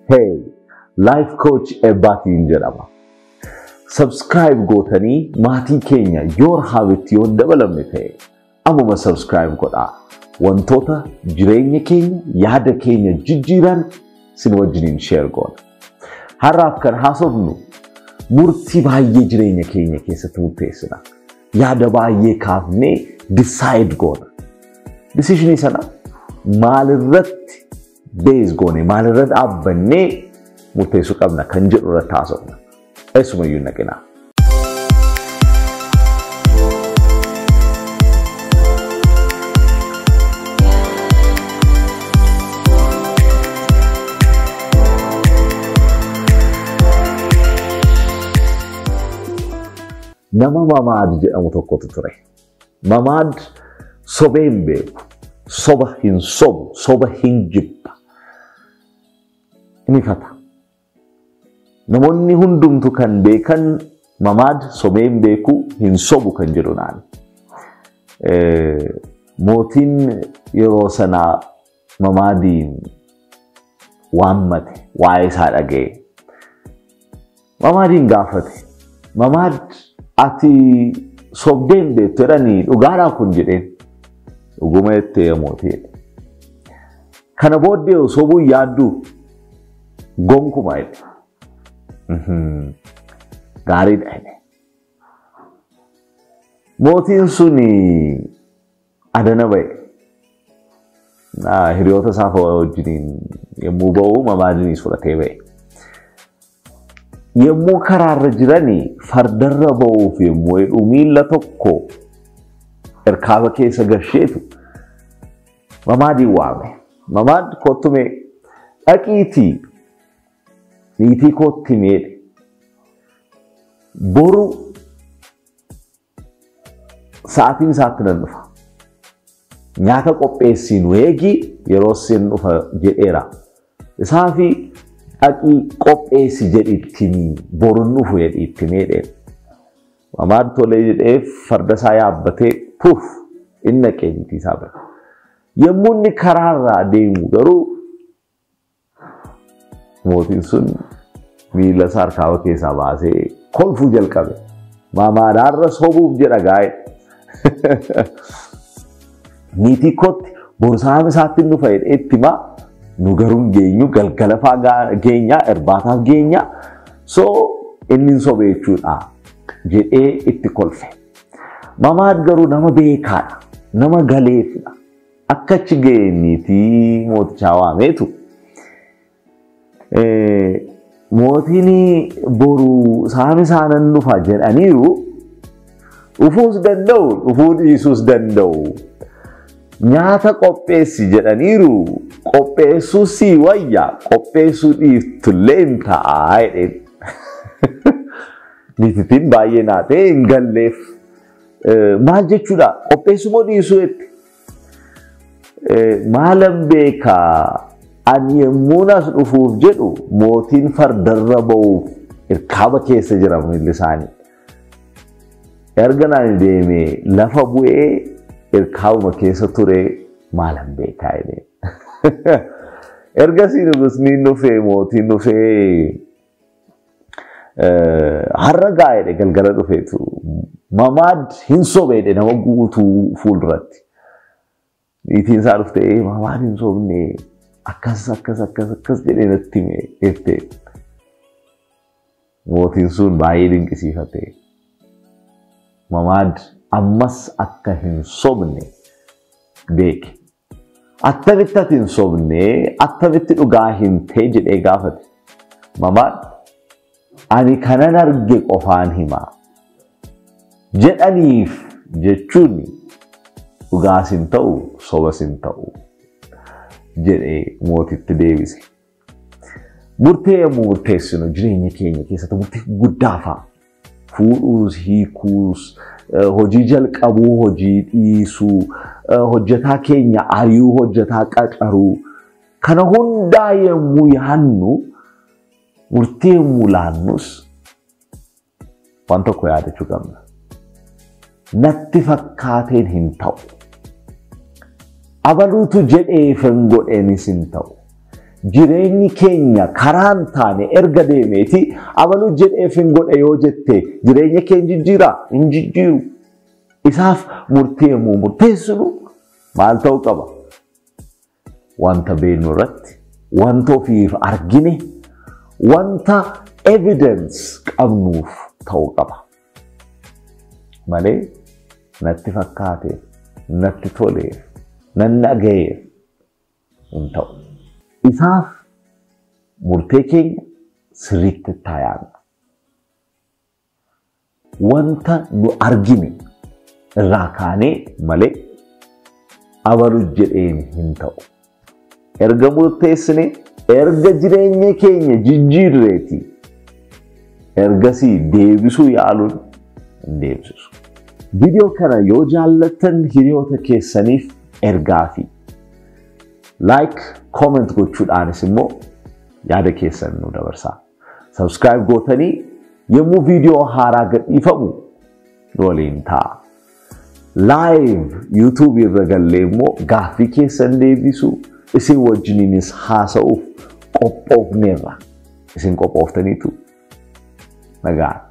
Hey, Life Coach Ebbaatiin jedhama. Subscribe gootanii maatii keenya Your Habit yoo hin dabalamne ta'e ammuma subscribe godhaa. Wantoota jireenya keenya, yaada keenya jijjiiran sin wajjiniin share goona. Har'aaf kan haasofnu murtii baay'ee jireenya keenya keessatti murteessina. Yaada baay'ee kaafnee decide goona. Decisionii sana maalirratti bees goone maalirra dhaabbannee murteessuu qabna kan jedhu irratti haasofna. Eessumayyuu naqinaa. Nama Mamaad jedhamu tokkotu ture. Mamaad sobee hin beeku. Soba hin sobu. Soba hin jibba. Inni fata. Namoonni hundumtu kan beekan Mamaad sobee hin beeku hin sobu kan jedhu naani. Mootiin yeroo sanaa Mamaadiin waammate waa'ee isaa dhaga'e. Mamaadiin gaafate. Mamaad ati sobdee hin beektu jedhanii dhugaadhaa kun jedheen. Dhuguma jettee mootii. Kana booddee sobuu yaadduu gonkuma jedhe. Gaariidha jedhe. Mootiin sun adana ba'e. Hiriyoota isaa wajjiniin yommuu ba'u mamaadiinis fudhatee ba'e. Yommuu karaarra jiranii fardarra ba'uuf yommuu jedhu miilla tokko irkaaba keessa gasheetu mamaadiin waame. Mamaad kottume dhaqiitii niitii kootti meedhe. Boru sa'aatiin isaatti nan dhufa. Nyaata qopheessii nu eegi yeroo isin dhufa jedheera. Isaa fi dhaqii qopheessi jedhitti boruun dhufu jedhitti meedheen. Mamaad tolee jedhee farda isaa yaabbatee puuf inni dhaqee niitii isaa bira. Yommuu inni karaarraa deemu garuu mootiin sun miila isaa harkaaba keessaa baasee kolfuu jalqabe. Mamaadhaarra sobuuf jedha gaa'e. Niitii kootti borsaam isaatti nu fayyada itti himaa nu garuu hin geenyu galgala fa'aa geenya irbaataaf geenya soo inni hin sobe jechuudha jedhee itti kolfe. Mamaad garuu nama beekaadha. Nama galeefidha. Akka achi ga'e niitii mootichaa waameetu mootiin boru saami isaanan dhufa jedhaniiru dhufuus danda'u dhufuu dhiisuus danda'u. Nyaata qopheessi jedhaniiru qopheessuu sii wayya qopheessuu dhiiftullee hin ta'a jedheen. Niitittiin baay'ee naatee hin galleef. Maal jechuudha qopheessuu moo dhiisuu jetti. Maalan beekaa ani yemmuu as dhufuuf jedhu mootiin fardarra ba'uuf irkaaba keessa jira miilli isaanii. Erga naan deemee lafa bu'ee irkaabuma keessa ture maalan beekaa jedhee. Ergasii nugusniin dhufee mootiin dhufee har'a gaa'edhe galgala dhufeetu mamaad hin sobeedhe nama guutuu fuulduratti. Niitiin isaa dhuftee mamaad hin sobne akkas akkas akkas akkas jedhee natti hime jettee. Mootiin sun baay'ee dinqisiifatee. Mamaad ammas akka hin sobne beeke. Attamitti ati hin sobne attamitti dhugaa hin ta'e jedhee gaafate. Mamaad ani kanan arge qofaan himaa. Jedhaniif jechuun dhugaas hin ta'u sobas hin ta'u jedhee mootitti deebise. Murtee yommuu murteessinu jireenya keenya keessatti murtee guddaa fa'a. Fuudhuus, hiikuus, hojii jalqabuu, hojii dhiisuu, hojjetaa keenya ari'uu, hojjetaa qacaruu. Kana hundaa yommuu yaannu murtii yommuu laannus waan tokko yaadachuu qabna. Natti fakkaateen hin ta'u. Abaluutu jedheef hin godheenis hin ta'u. jireenyi keenya karaan taane erga deemeeti abaluu jedheef hin godhe yoo jette jireenya keenya jijjiiraa hin jijjiiru. Isaaf murtee immoo murteessinu maal ta'uu qaba? Wanta beeknu irratti, wanta ofiif argine, wanta evidence qabnuuf ta'uu qaba. Malee natti fakkaateef, natti toleef, nan dhagayeef hin ta'u. Isaaf murtee keenya sirriitti taayaanna. Wanta nu argine irraa kaanee malee abaluu jedheen hin ta'u. Erga murteessine erga jireenya keenya jijjiirreeti ergasii deebisuu yaaluun hin deebisisu. Viidiyoo kana yoo jaallattan hiriyoota keessaniif ergaa fi like, comment gochuudhaanis immoo yaada keessan nu dabarsaa. Subscribe gootanii yommuu viidiyoo haaraa gadhiifamu nu waliin ta'a. Live YouTube irra gallee immoo gaaffii keessan deebisuu isin wajjiniinis haasa'uuf qophoofneerra. Isin qophooftaniitu nagaan.